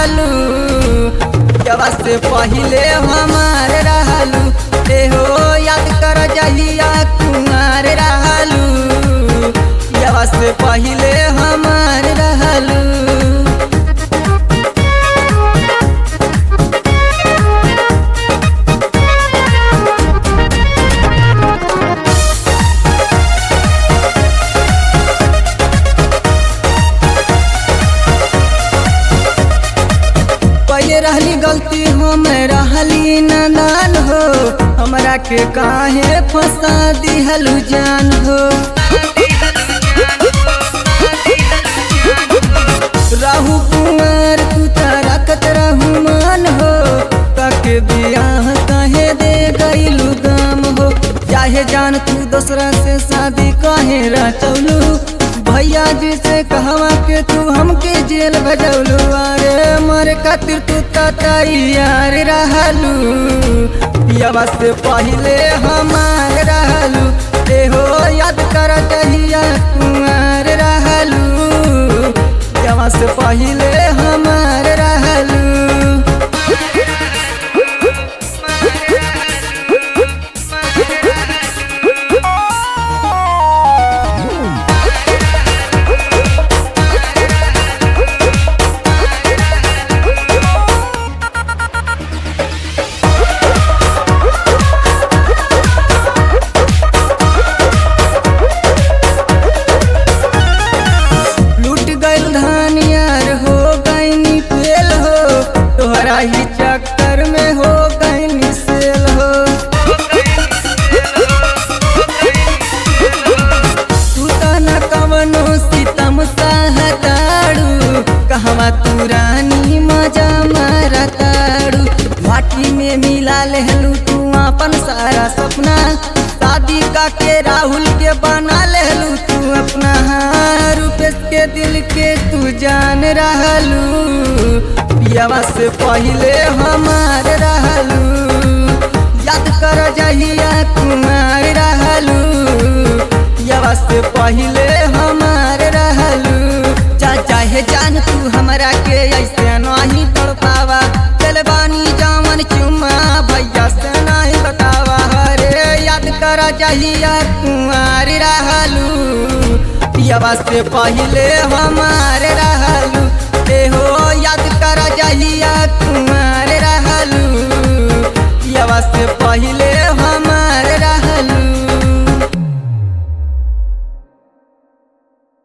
रहलू जवा से पहिले हमार रहलू एहो याद कर जहिया कुमार रहलू जवा से पहिले हमार रहलू पहले रहली गलती हम रहली नादान हो हमरा के काहे फंसा दिहलु जान हो रहू कुमार तू त रखत रहू मान हो तके बियाह कहे दे गईलू गाम हो चाहे जान तू दूसरा से शादी कहे रचौलू भैया जी से कहवा के तू हमके जेल भजौलू अरे मर खातिर तू त तैयार रहलू पियावा से पहिले हमार रहलू एहो याद कर जहिया कुमार रहलू पियावा से पहिले हमार रहलू लूट गइल धान यार हो गईनी फेल हो तोहरा ही चक्कर में हो गईनी सेल हो तू त न कवनो सितम सहताड़ू कहवा तू रानी मजा मारताड़ू माटी में मिला लेहलू तू अपन सारा सपना शादी का के राहुल के बना लेहलू तू अपना हाँ, रूपेश के दिल के तू जान रहलू पियावा से पहिले हमार रहलू याद कर जहिया कुमार रहलू पियावा से पहिले हमार रहलू जा चाहे जान तू हमरा के ऐसे नहीं तड़ पावा चल बानी जामन चुमा भैया से नहीं बतावा हरे याद कर जहिया कुमार रहलू पियावा से पहिले हमार रहलू